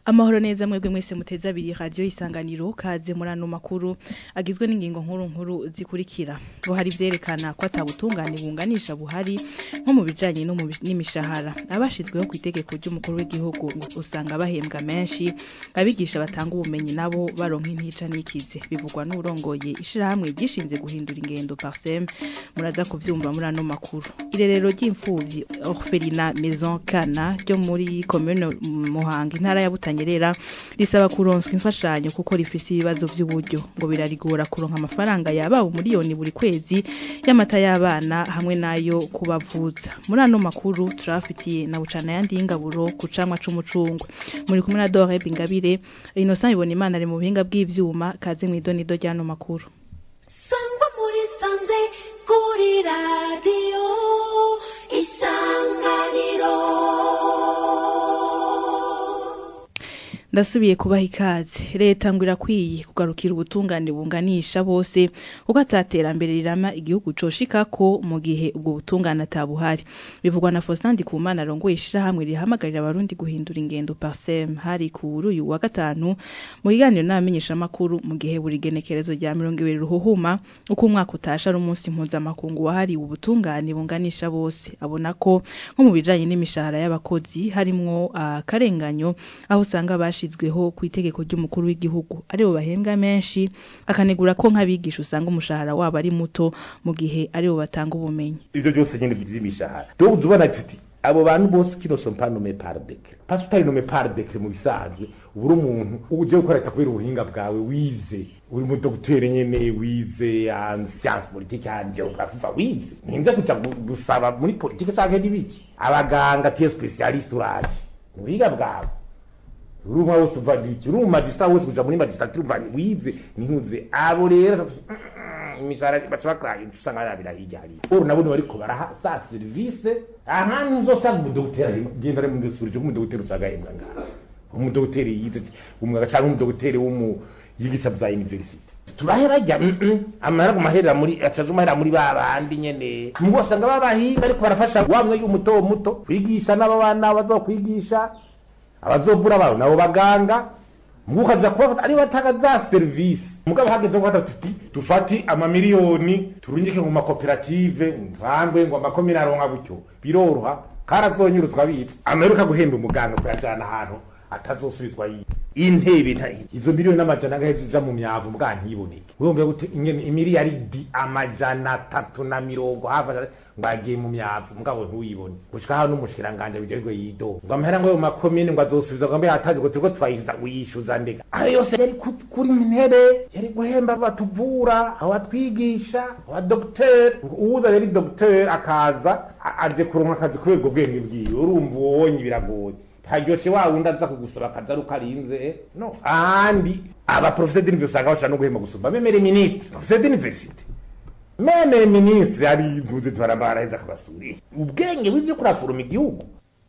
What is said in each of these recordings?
Amahoro neza mwebwe mwese muteze abiri radio isanganiro kaze muri ano makuru agizwe n'ingingo nkuru nkuru zikurikira ngo hari vyerekana ko atabutungane bunganisha buhari nko mu bijanye no mu bi- n'imishahara abashizweho ku itegeko ry'umukuru w'igihugu ngo usanga bahembwa menshi abigisha batanga ubumenyi nabo baronka intica n'ikize bivugwa n'urongoye ishirahamwe ryishinze guhindura ingendo parsem muraza kuvyumva muri ano makuru irerero ry'imfuvyi orphelina maison kana ryo muri commune Muhanga intara ya Butanyerera risaba kuronswa imfashanyo kuko rifise ibibazo vy'uburyo ngo birarigora kuronka amafaranga yaba umuriyoni buri kwezi y'amata y'abana hamwe nayo kubavuza muri ano makuru turafitiye na bucana yandi y'ingaburo ku camwa c'umucungwe muri kumwe na Dore Bingabire Innocent ibona imana ari mu buhinga bw'ivyuma kaze mw'idonido ry'ano makuru sangwa muri sanze kuri radiyo isanganiro ndasubiye kubaha ikaze leta ngo irakwiye kugarukira ubutungane bunganisha bose kuko ataterambere rirama igihugu coshikako mu gihe ubwo butungane atabuhari bivugwa na Faustin Ndikumana arongoye ishirahamwe rihamagarira abarundi guhindura ingendo parsem hari kuri uyu wa gatanu mu kiganiro n'abamenyeshamakuru mu gihe buri genekerezo rya mirongo ibiri ruhuhuma uko umwaka utasha ari umunsi mpuzamakungu wahariwe ubutungane bunganisha bose abona ko nko mu bijanye n'imishahara y'abakozi harimwo akarenganyo aho usanga bashizweho ku itegeko ry'umukuru w'igihugu aribo bahembwa menshi akanegura ko nk'abigisha usanga umushahara wabo ari muto mu gihe aribo batanga ubumenyi ivyo byose nyene vy'imishahara rero uza ubona tuti abo bantu bose kino sont pas nommés par décret parce que utari nommé par décret mu bisanzwe ubura umuntu uje gukora leta kubera ubuhinga bwawe wize uri mu dogiteri nyene wize en science politique en géographie fa wize nimvye kuja gu- gusaba muri politique canke n'ibiki abaganga tiye specialiste uraje mu buhinga bwawe uri umwe wese uva iki uri umumagistrat wese kuja muri magistrature umva wize nintuze abo rero imishahara baca bakraye usanga arabira hirya hariya uru nabone bariko baraha sa service ahantu uzosanga umudogiteri genda ari mundusubirije ko umudogiteri usanga ahembwa ngaha umudogiteri yize umwuga canke umudogiteri w'umu yigisha vya university turahera rya amahera gumaherera muri acaje umahera muri ba bandi nyene mugo usanga babahinga ariko barafasha wa mwe y'umuto muto kwigisha n'abo bana bazokwigisha abazovura abantu nabo baganga mugo ukaza kubafata ari batanga za service mugabo hageze gufata tuti dufati amamiliyoni turungike mu makoperative ntangwe ngo amakomine aronka gutyo biroroha karazonyurutswa bitse ameruka guhemba umuganga kuyajana ahantu atazosubizwa yi intebe nta izo miliyoni n'amajana angahe ziza mu myavu mbwa ntiboneke wumva gute ingene imiliyaridi amajana atatu na mirongo hafi ngo agiye mu myavu mugabo ntuyibone gushika hano n'umushikiranganje bijejwe yido ngo amahera ngo ayo makomine ngo azosubiza ngo mbe yataje ngo turiko twayishuza uyishuza ndega ayo yose yari ku- kuri ntebe yari guhemba batuvura abatwigisha abadogiteri uwuza yari dogiteri akaza a- aje kuronka akazi kubera ubwo bwenge bwiwe urumva uwonye biragoye haryoshe wa wundi aza kugusaba akazi ari uko arinze no ahandi abaprofeseri d'universite usanga bashobora no guhemba gusumba memere minisitiri profeseri d'universite memere minisitiri ari impuze tubarabara akabasura ubwenge bw'ivyo kuraforoma igihugu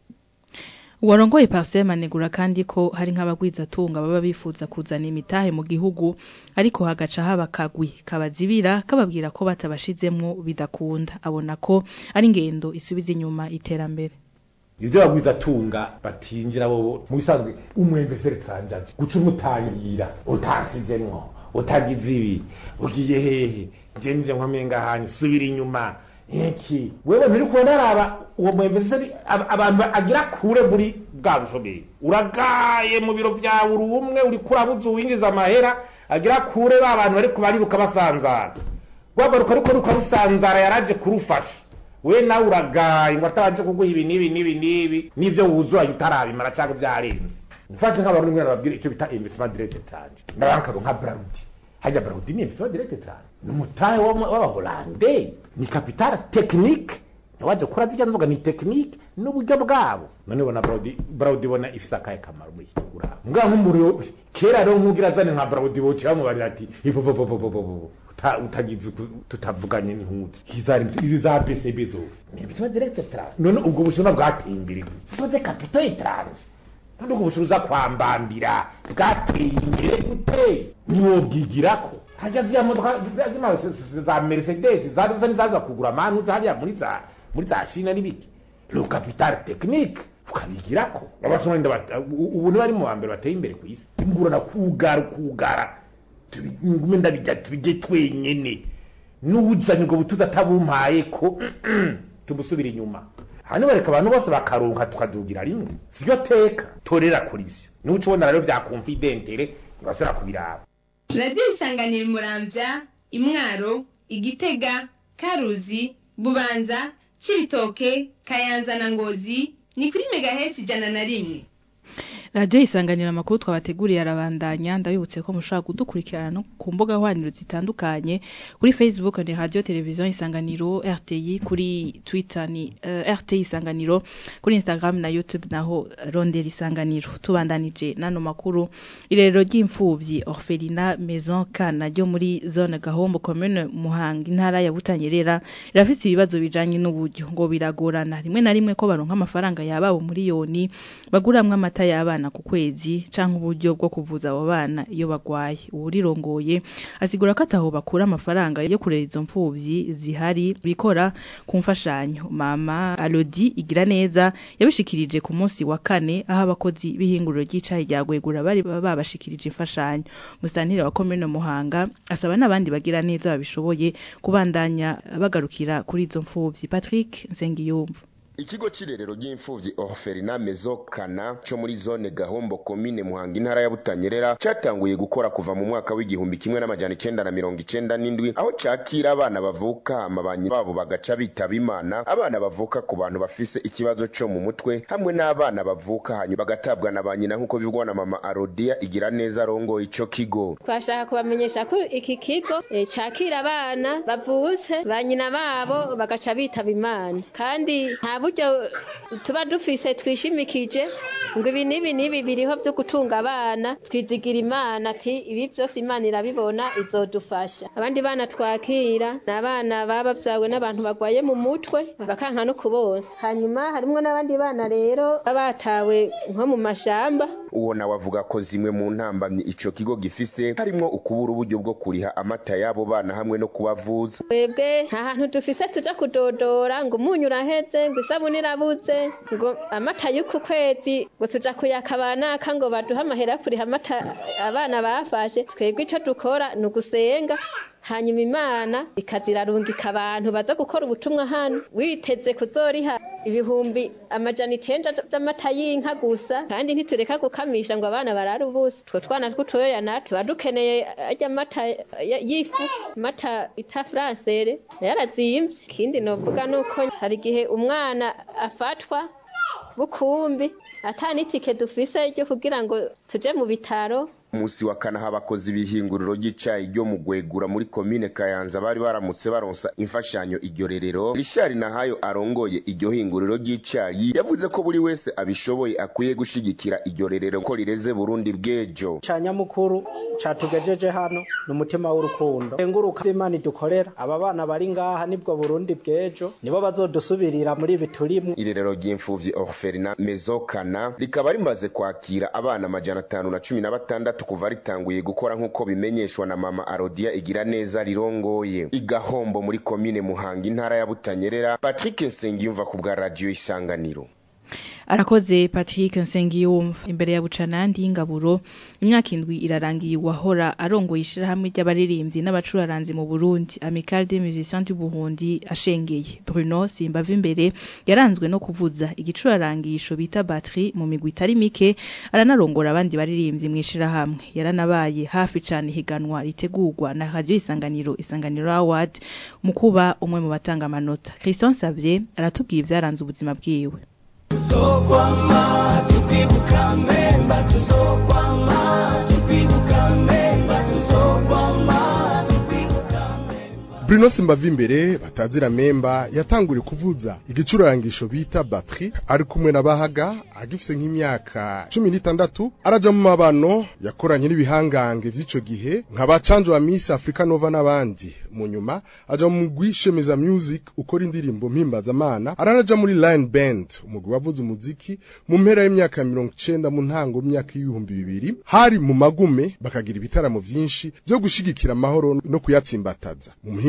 uwarongoye parsem anegura kandi ko hari nk'abagwizatunga baba bifuza kuzana imitahe mu gihugu ariko hagaca haba kagwi kabazibira kababwira ko batabashizemwo bidakunda abona ko ari ingendo isubiza inyuma iterambere ivyo bagwiza tunga batinjira bo mu bisanzwe umwemvesere tranjaje guca umutangira utansizemwo utagize ibi ugiye hehe nje nje nkwamenga hanyu subira inyuma iki wewe nturi kubona araba uwo mwemvesere ab- abantu agira kure muri bwa bushomeri uragaye mu biro vyawe uri umwe uri kurabuza uwinjiza amahera agira kure ba bantu bariko bariruka basanzara rwagaruka ariko ruka rusanzara yaraje kurufasha we nawe uragaye ngo atabanje kuguha ibi n'ibi n'ibi n'ibi n'ivyo wuzuranye utarabimara canke vyarenze mfashe nk'abarundi mwe nababwira ico bita investment direct tranje ndabankaro nka Braudi hajya Braudi ni investment direct tranje ni umutahe w'ama- w'abahorande ni capital technique waje kura zirya nzoga ni technique n'uburyo bwabo none bona Braudi Braudi bona ifise akahe kamaro muri iki gihugu mbwa nk'umuri kera rero nk'ugira zane nka Braudi bocira mubarira ati ipopopopopopo uta- utagize uku- tutavuganye n'intuzi kizari izi za BCB zose ni bituma direct trans none ubwo bushinwa bwateye imbere soze capital trans none ubwo bushinwa kwambambira bwateye imbere gute niwo bwigirako hajya ziriya modoka ziriya zima- za mercedes zaza nizaza kugura manu hariya muri za muri za shina n'ibiki le capital technique ukabigirako abasoma nda bata- u- ubu ni bari mu bambere bateye imbere ku isi ingurana kugara kugara tubi- ngume ndabijya tubijye twenyene n'uwuzanye ubwo butuzi atabumpaye ko tumusubira inyuma hano bareka abantu bose bakaronka tukadugira rimwe siryo teka torera kuri ivyo nuca ubona rero bya konfidentere ntibashobora kubiraba radiyo isanganira muramvya imwaro igitega karuzi bubanza cibitoke kayanza na ngozi ni kuri megahesi ijana na rimwe radiyo isanganira amakuru twabateguriye arabandanya ndabibutse ko mushobora kudukurikirana no ku mbuga nkoranyambaga zitandukanye kuri facebook ni radiyo televiziyo isanganiro rti kuri twitter ni uh, rti isanganiro kuri instagram na youtube naho rondera isanganiro tubandanije n'ano makuru irerero ry'imfuvyi orphelina maison kana ryo muri zone gahombo commune muhanga intara ya butanyerera rirafise ibibazo bijanye n'uburyo ngo biragorana rimwe na rimwe ko baronka amafaranga yababo miliyoni baguramwo amata y'abana ku kwezi canke uburyo bwo kuvuza abo bana iyo bagwaye uwurirongoye asigura ko ataho bakura amafaranga yo kurera izo mfuvyi zihari bikora ku mfashanyo mama Alodi igira neza yabishikirije ku munsi wa kane aho abakozi b'ihinguriro ry'icayi rya Gwegura bari babashikirije imfashanyo musitantire wa komine Muhanga asaba n'abandi bagira neza babishoboye kubandanya bagarukira kuri izo mfuvyi Patrick Nsengiyumva Ikigo c'irerero ry'imfuvyi Orphelina Mezokana co muri zone Gahombo komine Muhanga intara ya Butanyerera catanguye gukora kuva mu mwaka w'igihumbi kimwe n'amajana icenda na mirongo icenda n'indwi aho cakira abana bavuka amabanyi babo bagaca bitaba Imana abana bavuka ku bantu bafise ikibazo co mu mutwe hamwe n'abana bavuka hanyuma bagatabwa na ba nyina nk'uko bivugwa na mama Arodia igira neza arongoye ico kigo twashaka kubamenyesha ko iki kigo eh, cakira abana bavutse ba nyina babo bagaca bitaba imana kandi nta buryo tuba dufise twishimikije ngo ibi n'ibi n'ibi biriho vyo gutunga abana twizigira imana ati ibi vyose imana irabibona izodufasha abandi bana twakira ni abana baba bavyawe n'abantu bagwaye mu mutwe bakanka no kubonsa hanyuma harimwo n'abandi bana rero baba batawe nko mu mashamba uwo nawe avuga ko zimwe mu ntambamyi ico kigo gifise harimwo ukubura uburyo bwo kuriha amata y'abo bana hamwe no kubavuza twebwe nta hantu dufise tuja kudodora ngo umunyu uraheze ngo isabuni irabuze ngo amata y'uku kwezi ngo tuja kuyakabanaka ngo baduhe amahera yo kuriha amata abana bafashe twebwe ico dukora ni ugusenga hanyuma imana ikazirarungika abantu baza gukora ubutumwa hano witeze kuzoriha ibihumbi amajana icenda vy'amata y'inka gusa kandi ntitureka gukamisha ngo abana barare ubusa two twana tw'utoya natwe tuba dukeneye arya mata ya- y'ifu mata ita fransere nayo arazimvye ikindi novuga nuko hari igihe umwana afatwa bukumbi ata n'itike dufise ryo kugira ngo tuje mu bitaro umunsi wa kane aho abakozi b'ihinguriro ry'icayi ryo mu gwegura muri komine kayanza bari baramutse baronsa imfashanyo iryo rerero rishari nahayo arongoye iryo hinguriro ry'icayi yavuze ko buri wese abishoboye akwiye gushigikira iryo rerero ko rireze burundi bw'ejo ca nyamukuru catugejeje hano ni umutima w'urukundo enguruka imana idukorera aba bana bari ngaha nibwo burundi bw'ejo nibo bazodusubirira muri ibi turimwo irerero ry'imfuvyi orphelina mezokana rikaba rimaze kwakira abana amajana atanu na cumi na batandatu kuva ritanguye gukora nk'uko bimenyeshwa na mama arodia igira neza rirongoye igahombo muri komine muhanga intara ya butanyerera patrick nsengiyumva ku bwa radiyo isanganiro arakoze Patrick Nsengiyumva imbere ya bucanandi y'ingaburo imyaka indwi irarangiye wahora arongoye ishirahamwe ry'abaririmbyi n'abacuraranzi mu Burundi Amical des Musiciens du Burundi ashengeye Bruno Simbava imbere yaranzwe no kuvuza igicurarangisho bita batterie mu migwi itari mike aranarongora abandi baririmbyi mu ishirahamwe yaranabaye hafi cane higanwa ritegurwa na Radio Isanganiro Isanganiro Award mu kuba umwe mu batanga amanota Christian Savier aratubwiye ivyaranze ubuzima bwiwe tuzokwama tukwibuka memba tuzokwama tukwibuka memba tuzokwama tukwibuka Bruno Simbavimbere batazira memba yatanguriye kuvuza igicurangisho bita batterie ari kumwe na Bahaga agifise nk'imyaka cumi n'itandatu araja mu mabano yakoranye n'ibihangange vy'ico gihe nka bacanjo wa Miss Africa Nova n'abandi mu nyuma aja mu mugwi Shemeza Music ukora indirimbo mpimbazamana aranaja muri Line Band umugwi wavuze umuziki mu mpera y'imyaka mirongo icenda mu ntango y'imyaka y'ibihumbi bibiri hari mu magume bakagira ibitaramo vyinshi vyo gushigikira amahoro no kuyatsimbataza mu muhingo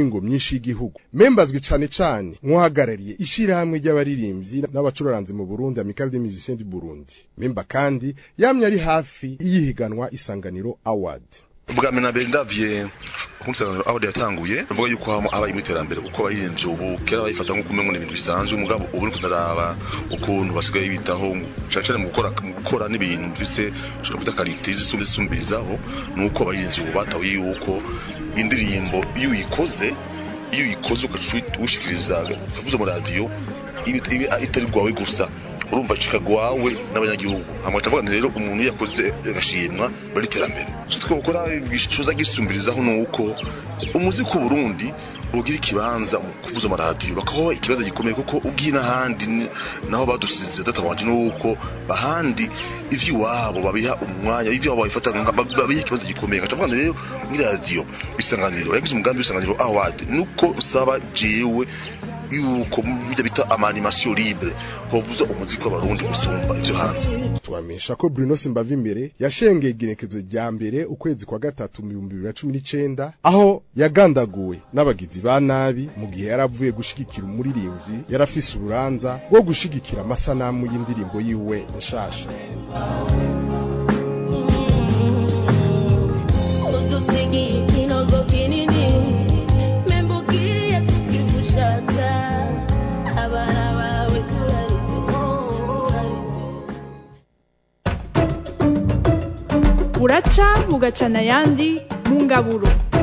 mihingo myinshi y'igihugu membazwi cane cane nk'uhagarariye ishirahamwe ry'abaririmbyi n'abacuraranzi mu Burundi Amical des Musiciens du Burundi memba kandi yamye ari hafi y'ihiganwa isanganiro award ubwa mbere na mbere ndavye kunsanganiro aho yatanguye bavuga yuko hamo aba mu iterambere kuko abaririmbyi ubu kera bayifata nk'uko umengo ibintu bisanzwe mugabo ubu niko ndaraba ukuntu basigaye bitaho cane cane mu gukora mu gukora n'ibintu bifise ushobora kwita karite zisumbi zisumbirizaho nuko abaririmbyi ubu batahuye yuko indirimbo iyo uyikoze iyo uyikoze ukacushikiriza ukavuza mu radio itari rwawe gusa urumva cikagwawe n'abanyagihugu hamwe tavuga rero umuntu yakoze agashimwa bari terambere cyo twokora gishuza gisumbirizaho nuko umuziki w'u Burundi ugira ikibanza mu kuvuza amaradiyo bakaho ikibazo gikomeye kuko ugiye n'ahandi naho badusize databanje nuko bahandi ivy'iwabo babiha umwanya ivy'iwabo babifata babiha ikibazo gikomeye ngatavuga rero muri radio isanganiro yagize umugambi w'isanganiro award nuko usaba jewe yuko bijya bita amanimation libre hovuza umuziki w'abarundi gusumba ivyo hanze tubamenyesha ko Bruno Simbava imbere yashengeye igenekezo rya mbere ukwezi kwa gatatu mu 2019 aho yagandaguwe n'abagizi ba nabi mu gihe yaravuye gushigikira umuririmbyi yarafise ururanza rwo gushigikira amasanamu y'indirimbo yiwe nshasha buraca bugacana ayandi mu ngaburo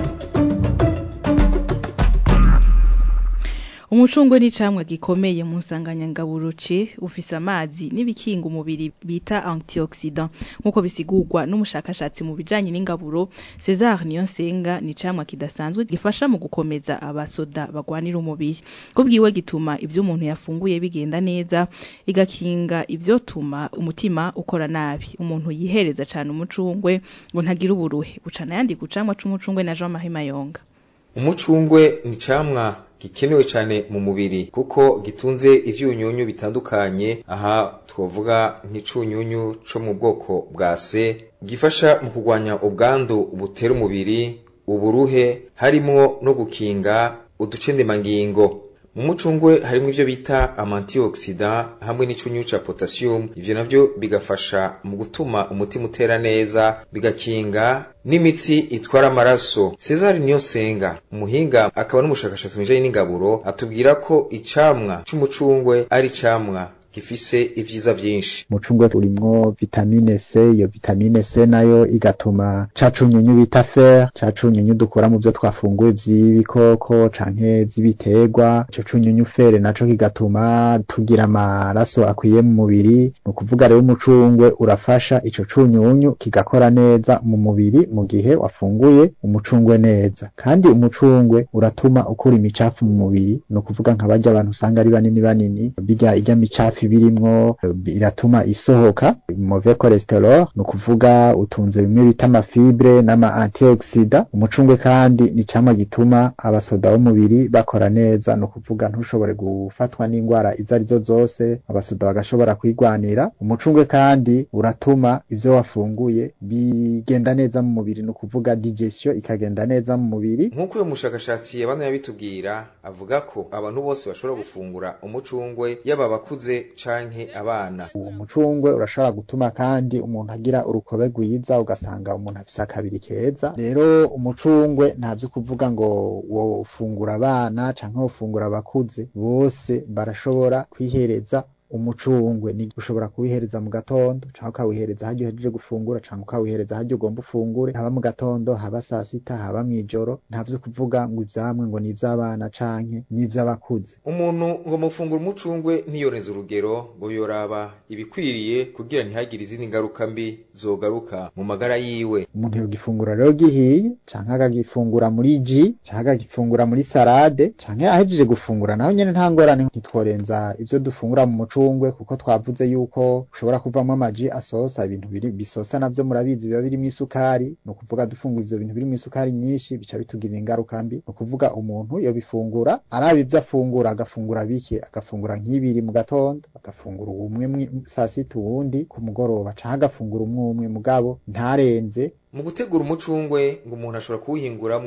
umucungwe ni camwa gikomeye mu nsanganyangaburo ce ufise amazi n'ibikinga umubiri bita antioxidant nk'uko bisigurwa n'umushakashatsi mu bijanye n'ingaburo César Niyonsenga ni camwa kidasanzwe gifasha mu gukomeza abasoda bagwanira umubiri kubwiwe gituma ivyo umuntu yafunguye bigenda neza igakinga ivyo tuma umutima ukora nabi umuntu yihereza cane umucungwe ngo ntagira uburuhe bucana yandi gucamwa c'umucungwe na Jean Marie Mayonga umucungwe ni camwa gikenewe cyane mu mubiri kuko gitunze ivyunyunyu bitandukanye aha twovuga nk'icunyunyu co mu bwoko bwa C gifasha mu kurwanya ubwandu butera umubiri uburuhe harimwo no gukinga uducendemangingo mu mucungwe harimo ivyo bita amantioxidant hamwe n'icyunyu ca potassium ivyo navyo bigafasha mu gutuma umutima utera neza bigakinga n'imitsi itwara amaraso Cesar Niyosenga umuhinga akaba n'umushakashatsi mu bijanye n'ingaburo atubwira ko icamwa c'umucungwe ari camwa gifise ivyiza vyinshi umucungwe urimwo vitamine C iyo vitamine C nayo igatuma ca cunyunyu bita fer ca cunyunyu dukura mu vyo twafunguye vy'ibikoko canke vy'ibiterwa ico cunyunyu fer naco kigatuma tugira amaraso akwiye mu mubiri ni ukuvuga rero umucungwe urafasha ico cunyunyu kigakora neza mu mubiri mu gihe wafunguye umucungwe neza kandi umucungwe uratuma ukura imicafu mu mubiri ni ukuvuga nka barya abantu usanga ari banini banini birya irya micafu birimwo iratuma isohoka mauvais cholesterol ni ukuvuga utunze bimwe bita amafibre n'ama antioxida umucungwe kandi ni camwa gituma abasoda b'umubiri bakora neza ni ukuvuga ntushobore gufatwa n'indwara izo arizo zose abasoda bagashobora kwigwanira umucungwe kandi uratuma ivyo wafunguye bigenda neza mu mubiri ni ukuvuga digestion ikagenda neza mu mubiri nk'uko uyu mushakashatsi yabana yabitubwira avuga ko abantu bose bashobora gufungura umucungwe yaba abakuze canke abana uwo mucungwe urashobora gutuma kandi umuntu agira urukobe rwiza ugasanga umuntu afise akabiri keza rero umucungwe ntavyo kuvuga ngo wofungura abana canke wofungura abakuze bose barashobora kwihereza umucungwe ni ushobora kuwihereza mu gatondo canke ukawihereza haryo uhejeje gufungura canke ukawihereza haryo ugomba ufungure haba mu gatondo haba saa sita haba mw'ijoro ntavyo kuvuga ngo ivyamwe ngo ni ivy'abana canke ni ivy'abakuze umuntu ngo mufungura umucungwe ntiyoreze urugero ngo yoraba ibikwiriye kugira ntihagire izindi ngaruka mbi zogaruka mu magara yiwe umuntu yogifungura rero gihiye canke akagifungura muri ji canke akagifungura muri salade canke ahejeje gufungura naho nyene nta ngorane ntitworenza ivyo dufungura mu mucungwe kuko twavuze yuko ushobora kuvamwo amaji asosa ibintu biri bisosa navyo murabizi biba birimwo isukari ni ukuvuga dufungura ivyo bintu birimwo isukari nyinshi bica bitugirira ingaruka mbi ni ukuvuga umuntu yobifungura araba ivyo afungura agafungura bike agafungura nk'ibiri mu gatondo agafungura umwe saa sita uwundi ku mugoroba canke agafungura umwe umwe mugabo ntarenze mu gutegura umucungwe ngo umuntu ashobora kuwuhinguramwo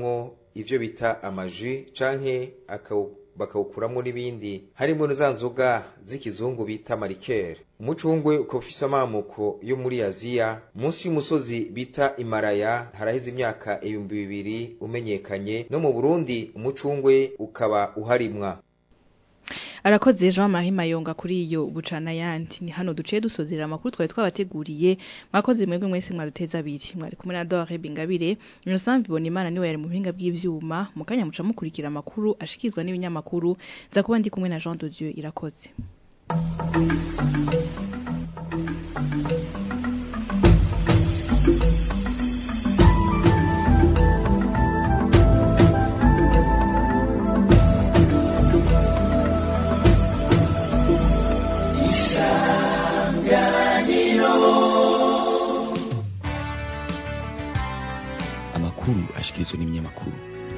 ivyo bita amaji canke akawu bakawukuramwo n'ibindi harimo na za nzoga z'ikizungu bita marikere umucungwe ukaba ufise amamuko yo muri aziya munsi y'umusozi bita imaraya haraheze imyaka ibihumbi bibiri umenyekanye no mu burundi umucungwe ukaba uharimwa arakoze Jean Marie Mayonga kuri iyo bucana yandi ni hano duciye dusozera amakuru twari twabateguriye mwakoze mwebwe mwese mwaduteza abiri mwari kumwe na Dore Bingabire Innocent bibona imana niwe yari mu buhinga bw'ivyuma mu kanya muca mukurikira amakuru ashikizwa n'ibinyamakuru za kuba ndi kumwe na Jean de Dieu irakoze amakuru ashikirizwa n'ibinyamakuru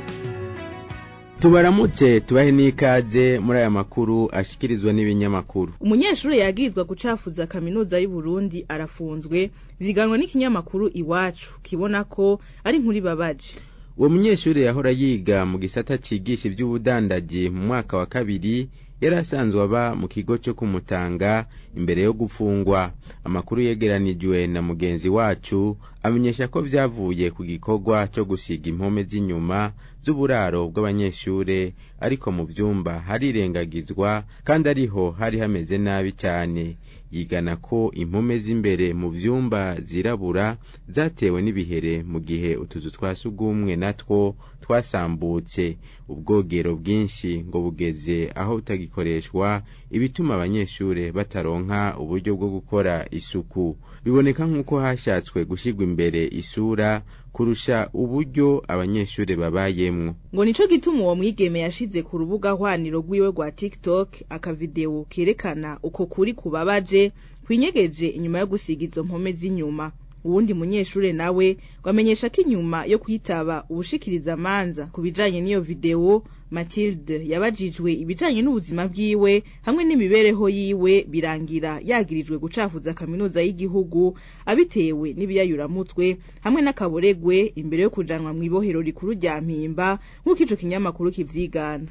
tubaramutse tubahe n'ikaze muri aya makuru ashikirizwa n'ibinyamakuru umunyeshuri yagirizwa gucafuza kaminuza y'u Burundi arafunzwe ziganwa n'ikinyamakuru iwacu kibona ko ari nkuri babaje uwo munyeshuri yahora yiga mu gisata cigisha ivy'ubudandaji mu mwaka wa kabiri yari asanzwe aba mu kigo cyo kumutanga imbere yo gufungwa amakuru yegeranijwe na mugenzi wacu amenyesha ko vyavuye ku gikorwa cyo gusiga impome z'inyuma z'uburaro bw'abanyeshure ariko mu vyumba harirengagizwa kandi ariho hari hameze nabi cyane yigana ko impome z'imbere mu vyumba zirabura zatewe n'ibihere mu gihe utuzu twa sugumwe natwo twasambutse ubwogero bwinshi ngo bugeze aho butagikoreshwa ibituma abanyeshure bataronka uburyo bwo gukora isuku biboneka nk'uko hashatswe gushirwa imbere isura kurusha uburyo abanyeshure babayemwo ngo nico gituma uwo mwigeme yashize ku rubuga hwaniro rwiwe rwa TikTok akavideo kerekana uko kuri kubabaje kwinyegeje inyuma yo gusiga izo mpome z'inyuma uwundi munyeshure nawe gwamenyesha ko inyuma yo kwitaba ubushikiriza manza ku bijanye n'iyo video Mathilde yabajijwe ibijanye n'ubuzima bwiwe hamwe n'imibereho yiwe birangira yagirijwe gucafuza kaminuza y'igihugu abitewe n'ibiyayuramutwe hamwe n'akaboregwe imbere yo kujanwa mu ibohero rikuru rya Mpimba nk'uko ico kinyamakuru kivyigana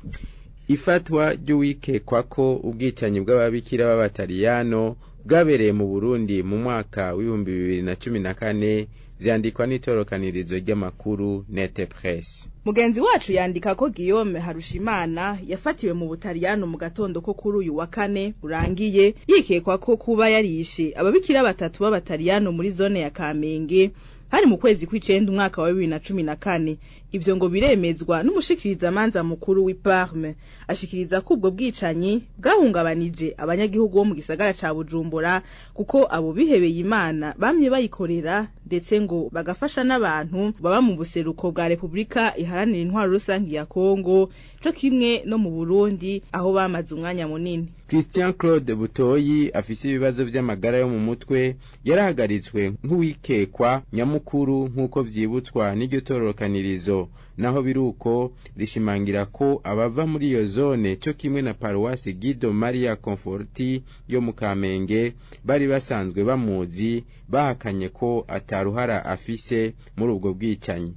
ifatwa ry'uwikekwa ko ubwicanyi bw'ababikira b'abataliyano bwabereye mu Burundi mu mwaka w'ibihumbi bibiri na cumi na kane vyandikwa n'itorokanirizo ry'amakuru Nete Press. Mugenzi wacu yandika ko Guillaume Harushimana yafatiwe mu Butaliyano mu gatondo ko kuri uyu wa kane urangiye yikekwa ko kuba yarishe ababikira batatu b'abataliyano muri zone ya Kamenge hari mu kwezi kw'icenda umwaka wa bibiri na cumi na kane ivyo ngo biremezwa n'umushikirizamanza mukuru w'i Parme ashikiriza ko ubwo bwicanyi bwahungabanije abanyagihugu bo mu gisagara ca Bujumbura kuko abo bihebeye Imana bamye bayikorera ndetse ngo bagafasha n'abantu baba mu buseruko bwa Republika iharanira intwaro rusangi ya Kongo co kimwe no mu Burundi aho bamaze umwanya munini Christian Claude Butoyi afise ibibazo vy'amagara yo mu mutwe yarahagaritswe nk'uwikekwa nyamukuru nk'uko vyibutswa n'iryo tororokanirizo naho biruko rishimangira ko abava muri iyo zone cyo kimwe na paruwasi Guido Maria Conforti yo mu Kamenge bari basanzwe bamuzi bahakanye ko ataruhara afise muri ubwo bwicanyi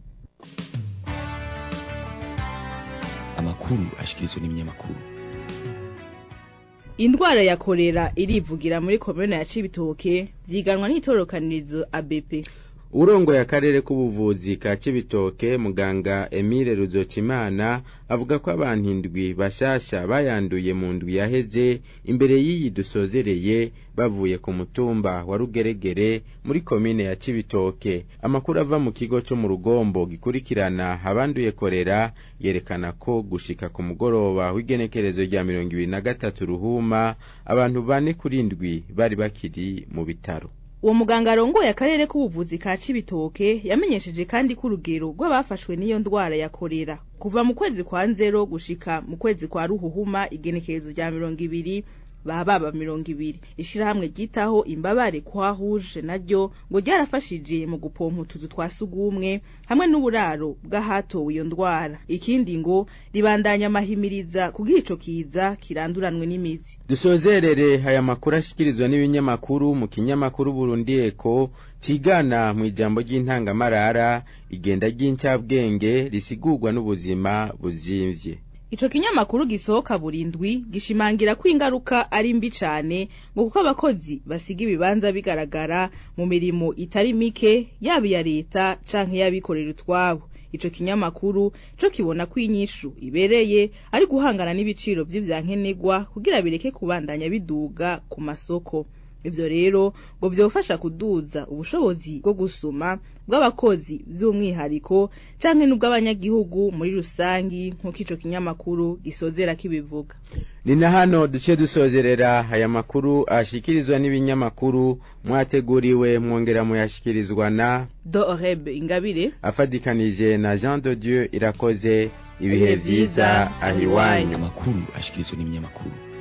amakuru ashikirizwa n'ibinyamakuru indwara ya kolera irivugira muri komune ya Cibitoke vyiganwa n'itorokanirizo ABP urongoye akarere k'ubuvuzi ka Cibitoke muganga Emile Ruzokimana avuga ko abantu indwi bashasha bayanduye mu ndwi yaheze imbere y'iyi dusozereye bavuye ku mutumba wa Rugeregere muri komine ya Cibitoke amakuru ava mu kigo cyo mu rugombo gikurikirana abanduye korera yerekana ko gushika ku mugoroba w'igenekerezo rya mirongo ibiri na gatatu ruhuma abantu bane kuri ndwi bari bakiri mu bitaro uwo muganga arongoye akarere k'ubuvuzi ka Cibitoke yamenyesheje kandi ko urugero rw'abafashwe n'iyo ndwara ya korera kuva mu kwezi kwa nzero gushika mu kwezi kwa ruhuhuma igenekerezo rya mirongo ibiri baba baba mirongo ibiri ishirahamwe ryitaho imbabare kwa huje naryo ngo ryarafashije mu gupompa utuzu twa sugumwe hamwe n'uburaro bw'ahatowe iyo ndwara ikindi ngo ribandanya amahimiriza kugira ico kiza kiranduranwe n'imizi dusozerere aya makuru ashikirizwa n'ibinyamakuru mu kinyamakuru Burundi Eko cigana mu ijambo ry'intangamarara igenda ry'incabwenge risigurwa n'ubuzima buzimvye Ico kinyamakuru gisohoka burindwi gishimangira ko ingaruka ari mbi cane ngo kuko abakozi basiga ibibanza bigaragara mu mirimo itari mike yaba iya leta canke y'abikorera utwabo ico kinyamakuru co kibona ko inyishu ibereye ari guhangana n'ibiciro vy'ivyankenerwa kugira bireke kubandanya biduga ku masoko ivyo rero ngo vyofasha kuduza ubushobozi bwo gusuma bw'abakozi vy'umwihariko canke n'ubw'abanyagihugu muri rusangi nk'uko ico kinyamakuru gisozera kibivuga ni na hano duce dusozerera aya makuru ashikirizwa n'ibinyamakuru mwateguriwe mwongera muyashikirizwa na doreb ingabire afadikanije na jean de dieu irakoze ibihe vyiza ahiwanyu amakuru ashikirizwa n'ibinyamakuru